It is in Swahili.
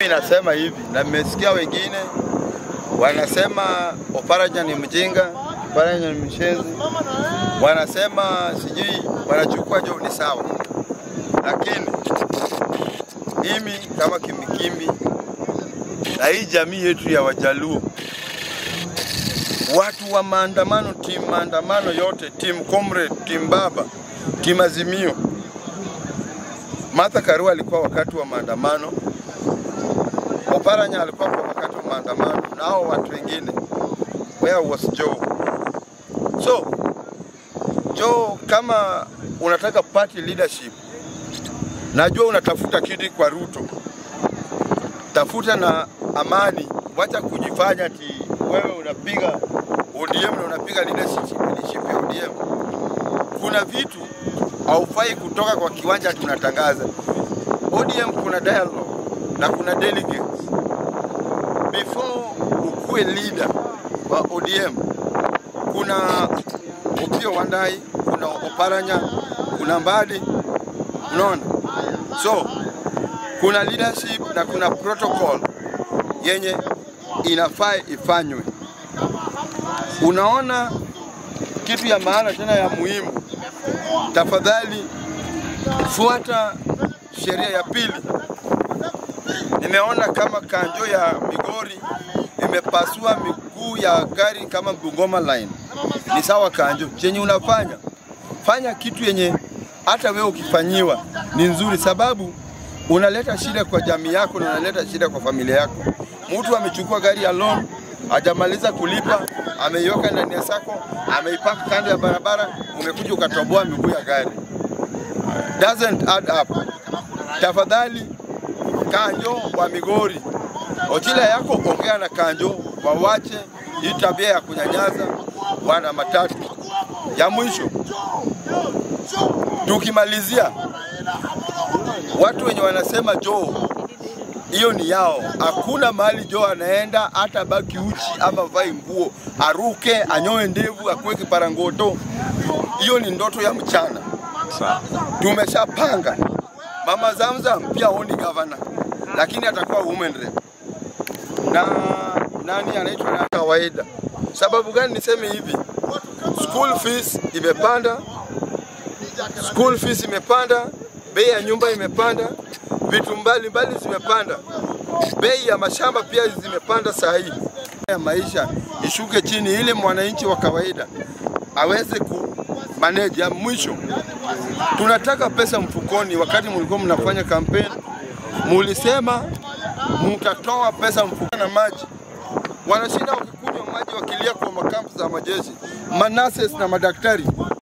Nasema hivi na mmesikia wengine wanasema Oparanya ni mjinga, Oparanya ni mshenzi, wanasema sijui wanachukua jo, ni sawa, lakini mimi kama Kimikimi na hii jamii yetu ya Wajaluo, watu wa maandamano, timu maandamano yote, timu Comrade, timu Baba, timu Azimio, Martha Karua alikuwa wakati wa maandamano Oparanya alikuwa kwa wakati wa maandamano na hao watu wengine. Where was Joe? So Joe, kama unataka party leadership, najua unatafuta kiti kwa Ruto, tafuta na amani, wacha kujifanya ati wewe unapiga ODM na unapiga leadership, leadership ya ODM. Kuna vitu haufai kutoka kwa kiwanja tunatangaza. ODM kuna dialogue na kuna delegates. Before ukuwe leader wa ODM, kuna Opiyo Wandayi, kuna Oparanya, kuna Mbadi, unaona? So kuna leadership na kuna protocol yenye inafaa ifanywe. Unaona kitu ya maana tena ya muhimu, tafadhali fuata sheria ya pili nimeona kama kanjo ya Migori imepasua miguu ya gari kama Bungoma line. Ni sawa kanjo, chenye unafanya fanya kitu yenye hata wewe ukifanyiwa ni nzuri, sababu unaleta shida kwa jamii yako na unaleta shida kwa familia yako. Mtu amechukua gari ya loan hajamaliza kulipa, ameiweka ndani ya sako, ameipaka kando ya barabara, umekuja ukatoboa miguu ya gari. Doesn't add up. Tafadhali Kanjo wa Migori, ochila yako ongea na Kanjo wawache hii tabia ya kunyanyaza wana matatu. Ya mwisho tukimalizia, watu wenye wanasema Joe hiyo ni yao. Hakuna mahali Joe anaenda hata baki uchi ama vai nguo, aruke, anyoe ndevu, akuwe kiparangoto. Hiyo ni ndoto ya mchana. Tumeshapanga Mama Zamzam pia oni gavana, lakini atakuwa women rep na nani anaitwa na kawaida. Sababu gani niseme hivi? School fees imepanda, school fees imepanda, bei ya nyumba imepanda, vitu mbalimbali zimepanda, bei ya mashamba pia zimepanda. Saa hii ya maisha ishuke chini, ili mwananchi wa kawaida aweze ku manage. Ya mwisho tunataka pesa mfukoni. Wakati mlikuwa mnafanya kampeni, mulisema mtatoa pesa mfukoni na maji. Wanashinda wakikunywa maji wakilia kwa makampu za majeshi, manases na madaktari.